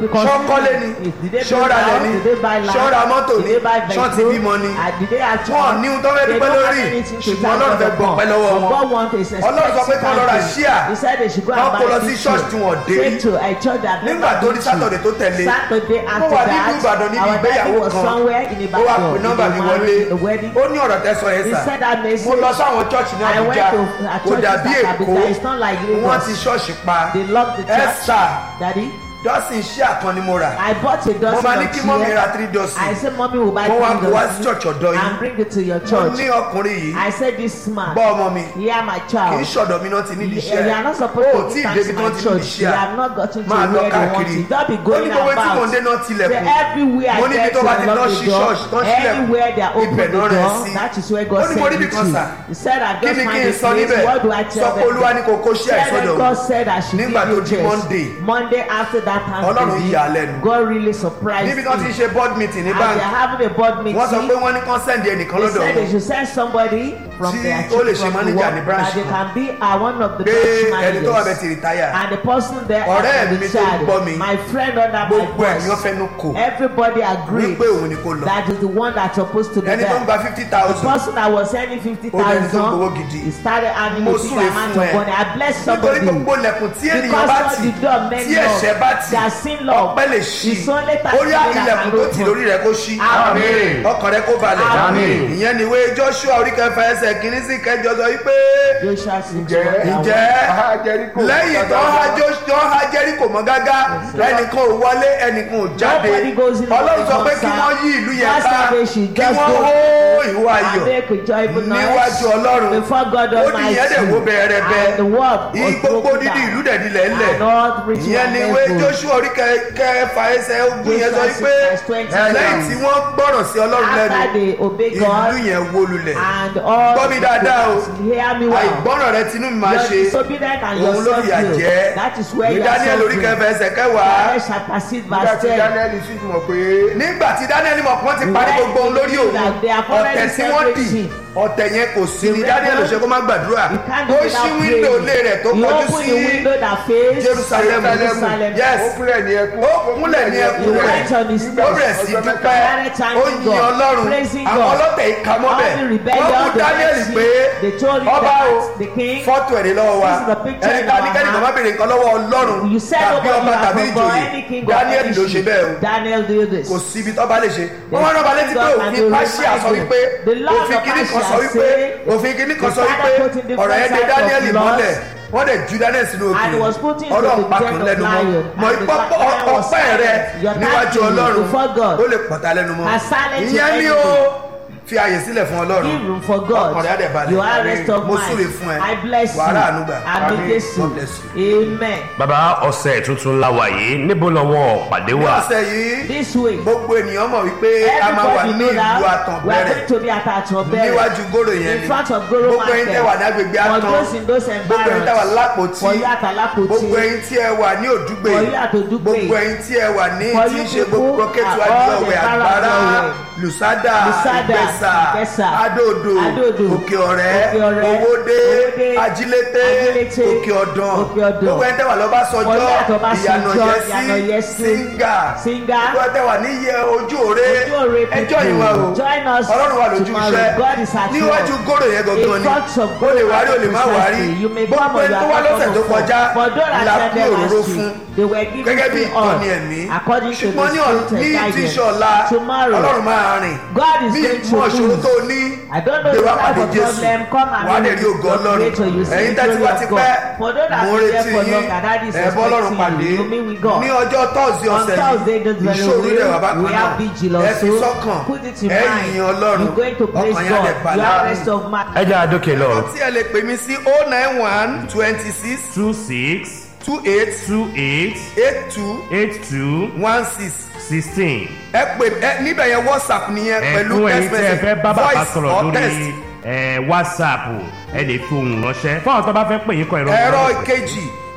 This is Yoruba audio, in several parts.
because ṣọ́kọ́lé ni did they build ṣọ́ralẹ̀ house? ni Did they buy land? ṣọ́ra mọ́tò Did ni they buy ṣọ́ọ̀tì vehicle? bímọ ni And did they have wọn child? ní ohun tó fẹ́ They dúpẹ́ don't have lórí anything to ṣùgbọ́n thank ọlọ́run fẹ́ God gbọ́ for. pẹ́ lọ́wọ́ But wọn God wants is Ọlọ́run sọ pé kí wọ́n lọ ra ṣíà. He said they should go Wọ́n and buy kó lọ sí ticket. church tí wọ́n dé Say rí. to a church that nígbà never tó been di to. sátọ̀dẹ̀ tó tẹ̀lé Saturday mo after wà nílùú that, ìbàdàn níbi our daddy ìgbéyàwó was kan somewhere in ó wá Ibadan. pè in nọ́mbà mi the wọlé marriage- the wedding. ó ní ọ̀rọ̀ tẹ́ sọ yẹn He sà said that message. mo lọ sáwọn chọ́ọ̀chì ní I went àbújá to a kò church dàbí in èkó Abuja. It's not like Lagos. wọ́n ti ṣọ́ọ̀ṣì pa They locked the ẹ church. sà Daddy, dọ́sìn iṣẹ́ àkànni mo rà I bought a dozen mo máa ní of kí mọ́mí tea. ra three dozen I said, mommy will buy mo wá three kó wá sí dozen church ọ̀dọ́ and yìí bring it to your mo church. ní ọkùnrin yìí I said, this man, gbọ́ ọmọ mi yeah, my kì í child. ṣọ̀dọ̀ mi náà ti níbi You, you are not iṣẹ́ supposed ó to tí give ì thanks débi to tó my ti níbi church. You iṣẹ́ have not gotten to máa lọ where they want káàkiri to. Don't be ó ní going gbogbo tí mò ń dé about. náà Say, tilẹ̀kùn everywhere mo I ní ibi get tó to bá ti lọ unlock sí the door. ṣọ́ọ̀ṣì tó ń ṣílẹ̀kùn Anywhere they are open ibẹ̀ the náà rẹ̀ door, sí that is where ó God ní mo rí sent bí me kan sà to. He said, I kí just ni kí find n this sọ place. níbẹ̀ What do I sọ tell pé them? olúwa ní kò kó ṣí Tell àìsọdọ̀ them God said I should Nígbà give tó you di this. Monday. Monday after that Ọlọ́run Thanksgiving, yà á lẹ́nu. God really surprised níbi tó ti ń me. ṣe board meeting ní As they bank are having a board meeting, wọ́n sọ pé wọ́n ní kán sẹ́ndì ẹnìkan they lọ́dọ̀ said they wọn should send somebody from Tí their ó lè chief ṣe from the manager work ní branch that they kan. can be uh, one of the pé branch ẹni tó wà bẹ̀ ti managers. rìtáyà And the person there, Ọ̀rẹ́ uh, mi the tó child, gbọ́ mi, my friend under my gbogbo ẹ̀yàn voice, fẹnu kò everybody agreed wípé òun ni kò lọ that is the one that's supposed to be ẹni tó ń there. gba fifty The thousand person that was sending fifty Ó dẹni tó gbowó thousand, gidi. he started earning Mo a big súre amount fún of ẹ. money. I bless nítorí somebody. gbogbo lẹ̀kùn tí ènìyàn Because bá all tì the door men tí ẹ̀ṣẹ̀ bá tì their sin law ọpẹ́ lè ṣí is only ó yá thirty ilẹ̀kùn tó tì lórí rẹ̀ kó ṣí Àmín. ọkàn rẹ̀ kó balẹ̀ Àmín. ìyẹn ni ìwé Joshua orí kẹfà ẹsẹ̀ kìíní sí kẹjọ sọ wípé Joshua six Ǹjẹ́- one down. ǹjẹ́ Aha, Jericho. lẹ́yìn tó ha Josh- tó ha Jericho mọ́ gágá ẹnìkan ò wọlé ẹnìkan ò jáde Nobody goes in Ọlọ́run sọ the pé kí concert. wọ́n yí ìlú yẹn God ká said they should kí just wọ́n go hó ìwọ and ayọ̀ make a joyful noise níwájú Ọlọ́run before God ó ní Almighty. ìyẹn dẹ̀ wó bẹ́ẹ̀rẹ́bẹ́ And the world Yí was gbogbo broken dídí down. ìlú dẹ̀ dilẹ̀ ńlẹ̀ And all reaching ìyẹn ni and ìwé let's go. Joshua orí kẹ- kẹfà ẹsẹ̀ ogun yẹn sọ Joshua wípé six verse twenty. lẹ́yìn tí wọ́n gbọ́rọ̀ sí Ọlọ́run After lẹ́nu they obey God ìlú yẹn wó lulẹ̀ and all Gbọ́ mi dáadáa o. hear me well. àìgbọ́rọ̀ rẹ tinú mi máa Your ṣe disobedient and your òun ló fìyà self-will. jẹ́ That is where ní you are Daniel orí suffering. kẹfà ẹsẹ̀ kẹwàá Daniel chapter six nígbà verse tí ten. daniel sì mọ̀ pé nígbà tí Daniel mọ̀ pé wọ́n ti parí gbogbo ohun lórí òun That they have already ọ̀tẹ̀ tí wọ́n dì everything. ọ̀tẹ̀ yẹn kò sí ní The Daniel rebel- ṣe kó má gbàdúrà You can't do ó without ṣí wíńdò praying. ilé rẹ̀ tó You kọjú open sí the window that face Jerusalem Jerusalem. yes ó kúnlẹ̀ ní ẹkún ó kúnlẹ̀ ní ẹkún He rẹ̀ went on his ó bẹ̀rẹ̀ sí ọjọ́ dúpẹ́ mẹ́ta. ó yin Ọlọ́run praising àwọn God. ọlọ́tẹ̀ yìí ka mọ́bẹ̀ All the rebellion, wọ́n mú the Daniel mercy, pé they told him ọba that o the king, fọ́tò ẹ̀rí lọ́wọ́ wa this is the picture ẹni in ká our ní kẹ́ni hand. kan má béèrè nǹkan lọ́wọ́ Ọlọ́run You said tàbí nobody ọba have tàbí a boy, ìjòyè any king or Daniel any ló ṣe chief. bẹ́ẹ̀ o Daniel did this. kò síbi tó bá lè ṣe wọ́n wá rọ́ba létí pé òfin Páṣíà sọ wípé òfin kìíní kan sọ wípé òfin kìíní kan sọ wípé ọ̀rọ̀ yẹn dé Daniel mọ́lẹ̀ wọ́n dẹ̀ ju Daniel sínú And he was put òkè into ọlọ́run the pakùn den of lẹ́nu mọ́ lion, mọ and the ipò lion was ọpẹ́ rẹ silent. Your níwájú thanksgiving Ọlọ́run before God. ó lè pọ̀tà lẹ́nu mọ́ As silent to ìyẹn ni ó anything. fi àyè sílẹ̀ fún Ọlọ́run Give room for God. ọkàn rẹ̀ á dẹ̀ balẹ̀ You are rest of mo mind. súre fún ẹ I bless you. wàhálà ànúgbà Àmì Jésù. God bless you. Amen. bàbá ọ̀sẹ̀ tuntun la wà yìí níbo lọ́wọ́ pàdé ní wà. ọ̀sẹ̀ yìí This way. gbogbo ènìyàn mọ̀ wípé a máa wà Everybody ní know ìlú that we are Àtànbẹ̀rẹ̀ going to be at Atanbere. níwájú gòrò yẹn In ni front of Goro gbogbo ẹ̀yin tẹ́ wà ní Market. agbègbè For Àtàn those in those gbogbo ẹ̀yin tẹ́ wà environs. lápòtí For you at Alapoti. gbogbo ẹ̀yin tí ẹ wà ní òdúgbè For you at Odugbe. gbogbo ẹ̀yin tí ẹ wà ní For tí you ń ṣe gbogbo people kẹtù at all adúlọ̀wẹ̀ the àgbàrá Barabọ̀wẹ̀. lùsádà Lùsádà, ìgbẹ́sà Ìgbẹ́sà, adóodò Adóodò, òkè ọ̀rẹ́ Òkè Ọ̀rẹ́, owódé Owódé, ajílété Ajílété, òkè ọ̀dàn Òkè Ọ̀dàn. gbogbo ẹ̀yin tẹ́ wà lọ́ba For you sọjọ́ at Ọbásanjọ́, ìyànà yẹsí Ìyànàyẹsí, síngà Singer. gbogbo ẹ̀yin tẹ́ wà ní iye ojú òre Ojú òre ẹjọ́ people. yìí wà o Join us ọlọ́run wà lójú tomorrow. iṣẹ́ God is at níwájú work. gòrò yẹn gangan In ni front of o lè wárí o lè má Goro wárí Precisely. You may gbogbo come or ẹni you tó are wá not lọ́sẹ̀ tó come kọjá For those that la attended pín òróró last fún week, they were given gẹ́gẹ́ bí free all ìtọ́ni ẹ̀mí according to the ṣùgbọ́n ní ọ̀- spirit ní and ti guidance. ṣọ̀la Tomorrow, ọlọ́run máa rìn God is ní going to mọ̀ ṣòro tó move. ní I don't know gbé the wá type pàdé of Jésù problem. Come and wàá know dẹ̀ rí ògo your ọlọ́run creator. You see ẹ̀yin the tẹ́tí glory wá of ti God. pẹ́ For those that mo have been retí there for yín long, and that is ẹ̀ bọ́ ọlọ́run expecting pàdé you. You meet with God. ní ọjọ́ tọ́sí On ọ̀sẹ̀ Thursday, this very ìṣòro week, rẹ̀ wà bá we kan have náà vigil ẹ fi also. sọ́kàn Put it in ẹ mind. yìn ọlọ́run You're going to praise ọkàn yẹn á God. dẹ̀ You balẹ̀ are rest of mind. ẹ jẹ́ àdókè lọ. tí ẹ lè pè mí sí oh nine one twenty six two six two eight two eight eight two eight two one six sixteen. ẹ pè ẹ níbẹ̀ yẹn whatsapp nìyẹn pẹ̀lú ẹ̀kún ẹ̀yin text tí ẹ fẹ́ message bá bàbá voice sọ̀rọ̀ or lórí text. ẹ̀, whatsapp ẹ lè fi ohùn ránṣẹ́ fún àwọn tó bá fẹ́ pè yín kọ ìrọ̀ ẹ̀rọ ìkejì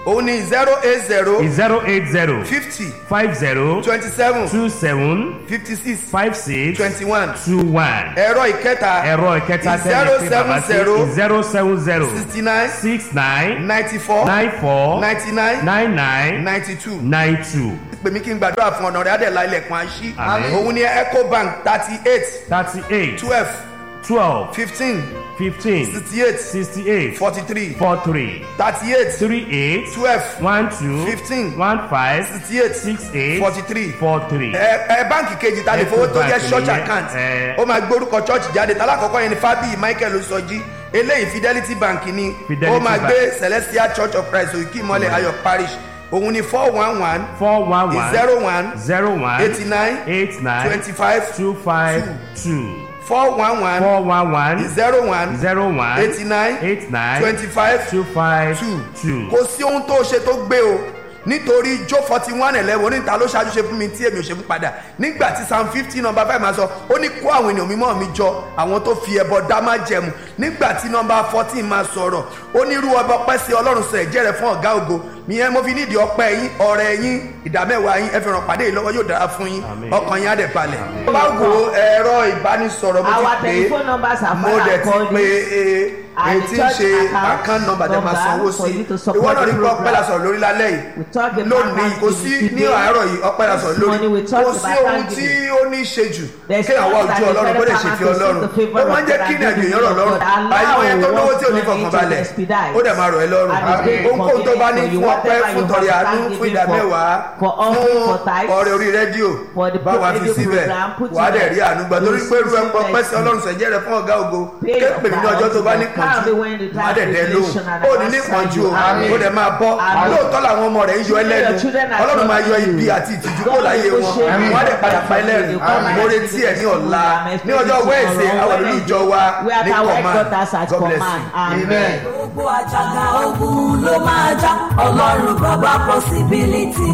òun ni zero eight zero zero eight zero fifty five zero twenty seven two seven fifty six five six twenty one two one. ẹ̀rọ ìkẹta ẹ̀rọ ìkẹta zero tẹ́lẹ̀ pé bàbá sí seven zero seven zero sixty nine six nine ninety four nine four ninety nine nine nine ninety two nine two pèmí kí n gbàdúrà fún ọ̀nà rẹ̀ adẹ̀lá ilẹ̀kùn àṣì Àmín. òun ni ecobank thirty eight thirty eight twelve twelve fifteen fifteen sixty eight sixty eight forty three four three thirty eight three eight twelve one two Fifteen. one five sixty eight six eight forty three four three. ẹ ẹ báǹkì kejì ta lè fowó tó jẹ Ecobank church nìyẹn, account ẹ. ó máa gbórúkọ church jáde tálákọ̀ọ́kọ́ yẹn ni fábíyì michael osọjí eléyìí fidelity bank ni Fidelity ó máa Bank. gbé celestial church of christ òkè ìmọ̀lẹ̀ ayọ̀ parish òun ni four one one four one one zero one zero one eighty nine eight nine twenty five two five two four one one four one one zero one zero one eighty nine eight nine twenty five two five two two. kò sí ohun tó ṣe tó gbé o nítorí jó forty one eleven oníta ló ṣáájú ṣe fún mi tí èmi ò ṣe fún padà nígbà tí psalm fifty number five máa sọ ó ní kó àwọn ènìyàn mímọ́ mi jọ àwọn tó fi ẹbọ dá má jẹmu nígbà tí number fourteen máa sọ̀rọ̀ ó ní irú ọba ọpẹ́ sí ọlọ́run sọ ẹ̀jẹ̀ rẹ̀ fún ọ̀gá ògo ìyẹn mo fi nídìí ọpẹ́ yín ọ̀rẹ́ yín ìdámẹ́wàá yín ẹ fi ràn pàdé yìí lọ́wọ́ yóò dára fún yín Àmín. ọkàn yín á dẹ̀ balẹ̀. bá wo ẹ̀rọ ìbánisọ̀rọ̀ mo Our ti pè telephone numbers are mo fine dẹ̀ ti according- pè é And èyí tí ń the church ṣe account account number tẹ máa number sanwó for sí you to ìwọ support náà the rí pé ọpẹ́ program. la sọ̀rọ̀ lórí lálẹ́ We talk yìí about lónìí kò sí thanksgiving ní today. àárọ̀ yìí ọpẹ́ la sọ̀rọ̀ This morning we lórí talked kò sí about ohun tí thanksgiving. ó ní ṣe jù There's kéèyàn wá nothing ojú that ọlọ́run kó lè is ṣe better fi than to ọlọ́run seek the favour ó máa ń of jẹ́ God kí and ìrìn àjò do èèyàn the rọ̀ will of lọ́rùn God. Allow àìmọ̀ yẹn tó lówó tí ò ní what fọkàn you balẹ̀ need to expedite. ó dẹ̀ máa rọ̀ ẹ́ lọ́rùn And it's very ohunkóhun tó bá ní convenient for you, fún ọpẹ́ whatever fún you tọrẹ want, àánú thanksgiving fún ìdá for- mẹ́wàá for offering, for tithes, ọrẹ orí rédíò for the bá wa fi radio síbẹ̀ program, put wà á in dẹ̀ the- rí àánú gbà torí those pé irú ẹ̀pọ̀ received pẹ́ sí blessing. ọlọ́run sẹ̀jẹ̀ rẹ̀ fún ọ̀gá ògo Pay your kéèpè nínú ọjọ́ tó bá ní vows. Can't be when pọ̀jù the wà á dẹ̀ time dẹ̀ is lóhùn nation and ó I ní ní answer pọ̀jù you. o Amen. ó dẹ̀ máa bọ́ Amen. lóòótọ́ làwọn ọmọ rẹ̀ ń yọ Your ẹlẹ́nu children are ọlọ́run máa yọ trusting ibi you. àti ìtìjú God kó láyé will wọn show you wọ́n á dẹ̀ padà pa Amen. ẹlẹ́rìn Amen. mo retí ẹ̀ ní ọ̀la Amen. ní ọjọ́ wẹ́ẹ̀sì àwọn olú ìjọ wa We are ní at our command headquarters at God bless command. you Amen. gbogbo àjàgà ogun ló máa já ọlọ́run bàbá possibility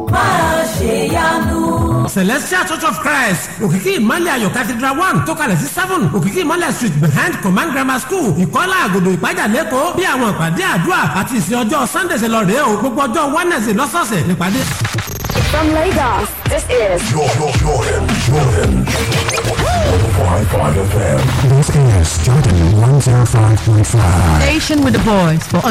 máa ṣe yanu. celestial church of christ òkìkí ìmọ̀lẹ̀ ayọ̀ cathedral one tó kalẹ̀ sí seven òkìkí ìmọ̀lẹ̀ street behind command grammar school ìkọ́lá àgòdò ìpájà lẹ́kọ̀ọ́ bí àwọn ìpàdé àdúrà àti ìsìn ọjọ́ sunday ṣe lọ rèé o gbogbo ọjọ́ wednesday lọ́sọ̀ọ̀sẹ̀ nípàdé. From Lagos, this is Jordan, Jordan, Jordan. 105.5 FM. This is Jordan 105.5. Station with the voice for